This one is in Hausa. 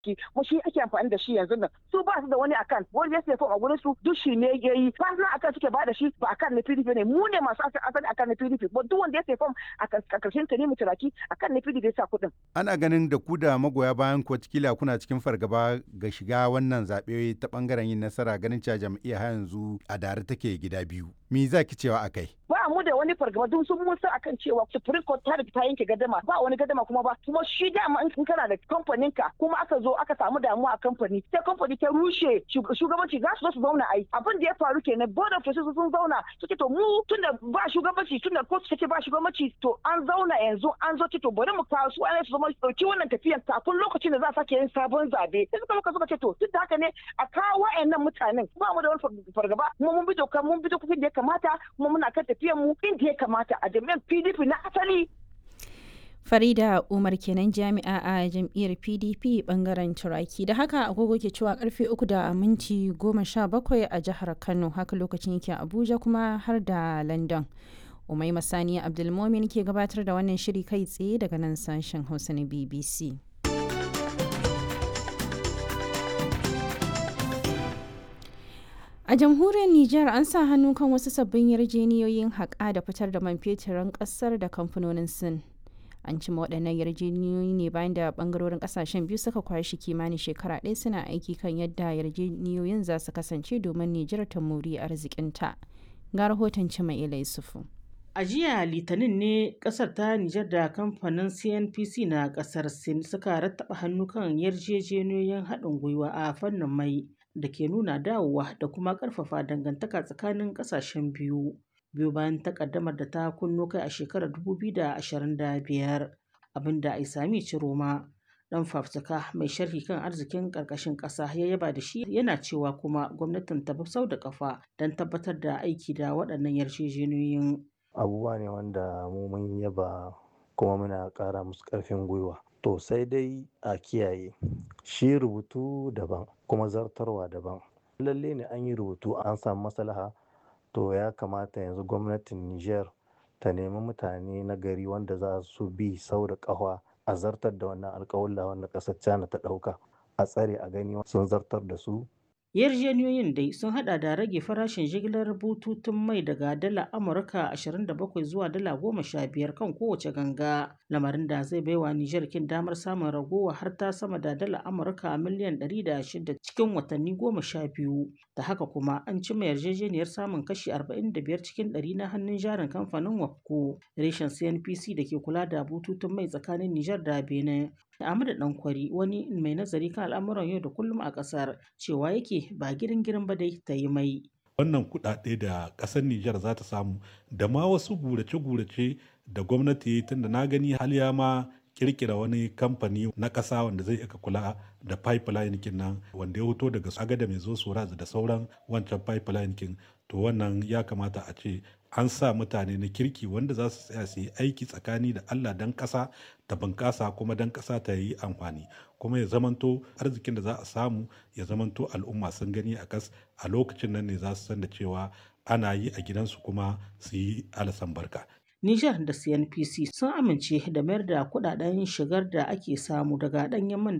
ki mu shi ake amfani da shi yanzu nan su ba su da wani akan wani ya fom a gurin su duk shi ne ya yi personal akan suke ba da shi ba akan na PDP ne mu ne masu asali akan na PDP ba duk wanda ya fom a karshen ta ne mu turaki akan na PDP ya sa kuɗin. Ana ganin da ku da magoya bayan ku kila kuna cikin fargaba ga shiga wannan zaɓe ta ɓangaren yin nasara ganin cewa jam'iyya har yanzu a dare take gida biyu. Me za ki cewa akai? Ba mu da wani fargaba duk sun musa akan cewa Supreme Court ta ta yanke gadama ba wani gadama kuma ba kuma shi dama in kana da kamfanin ka kuma aka zo aka samu damuwa a kamfani sai kamfani ta rushe shugabanci za su zo su zauna ai abin da ya faru kenan board of trustees sun zauna suke to mu tunda ba shugabanci tunda court take ba shugabanci to an zauna yanzu an zo to bari mu kawo su ana su zama dauki wannan tafiyan kafin lokacin da za a sake yin sabon zabe sai suka muka suka ce to duk da haka ne a kawo wa'annan mutanen ba mu da wani fargaba kuma mun bi doka mun bi dokokin da ya kamata kuma muna kan tafiyan mu inda ya kamata a jami'an PDP na asali Farida Umar kenan jami'a a jam'iyyar PDP bangaren Turaki da haka agogo ke cewa karfe uku da minti goma sha bakwai a jihar Kano haka lokacin yake Abuja kuma har da London. Umai Masani Abdulmomin ke gabatar da wannan shiri kai tsaye daga nan sashen Hausa na BBC. A jamhuriyar Nijar an sa hannu kan wasu sabbin yarjeniyoyin haƙa da fitar da man feturin ƙasar da kamfanonin Sin. An cima waɗannan yarjeniyoyi ne bayan da ɓangarorin ƙasashen biyu suka kwashi kimanin shekara ɗaya suna aiki kan yadda yarjeniyoyin za su kasance domin Nijar ta muri arzikinta. Ga rahoton Cima Ila Yusufu. A jiya Litinin ne kasar ta Nijar da kamfanin CNPC na kasar Sin suka rattaba hannu kan yarjejeniyoyin haɗin gwiwa a fannin mai da ke nuna dawowa da kuma ƙarfafa dangantaka tsakanin ƙasashen biyu. Biyu bayan takaddamar da ta kunno kai a shekarar 2025 abinda Aisami Ciroma dan fafutuka mai sharhi kan arzikin ƙarƙashin ƙasa ya yaba da shi yana cewa kuma gwamnatin ta bi sau da kafa don tabbatar da aiki da waɗannan yarjejeniyoyin. abubuwa ne wanda mu mun yaba kuma muna ƙara musu ƙarfin gwiwa to sai dai a kiyaye shi rubutu daban kuma zartarwa daban lalle ne an yi rubutu an samu maslaha to ya kamata yanzu gwamnatin niger ta nemi mutane na gari wanda za su bi sau da ƙafa a zartar da wannan alƙawalla wanda ƙasar china ta ɗauka a tsare a gani sun zartar da su yarjejeniyoyin dai sun hada da rage farashin jigilar bututun mai daga dala amurka 27 zuwa dala 15 kan kowace ganga lamarin da zai baiwa nijar kin damar samun ragowa har ta sama da dala amurka miliyan 106 cikin watanni 12 da haka kuma an cima yarjejeniyar samun kashi 45 cikin 100 na hannun jarin kamfanin wapco reshen cnpc da ke kula da bututun mai tsakanin nijar da benin Ahmadu Dankwari wani mai nazari kan al'amuran yau da kullum a ƙasar cewa yake ba girin girin ba dai ta yi mai. Wannan kuɗaɗe da ƙasar Nijar za ta samu da ma wasu gurace-gurace da gwamnati ya tunda na gani haliya ma kirkira wani kamfani na ƙasa wanda zai aka kula da pipeline kin nan wanda ya fito daga agada mai zo soraz da sauran wancan pipeline kin to wannan ya kamata a ce an sa mutane na kirki wanda za su tsaya su yi aiki tsakani da Allah dan ƙasa ta bunƙasa kuma dan ƙasa ta yi amfani kuma ya zamanto arzikin da za a samu ya zamanto al'umma sun gani a kas a lokacin nan ne za su san da cewa ana yi a gidansu kuma su yi alasan barka Nijar da CNPC sun amince da mayar da kudaden shigar da ake samu daga ɗanyen man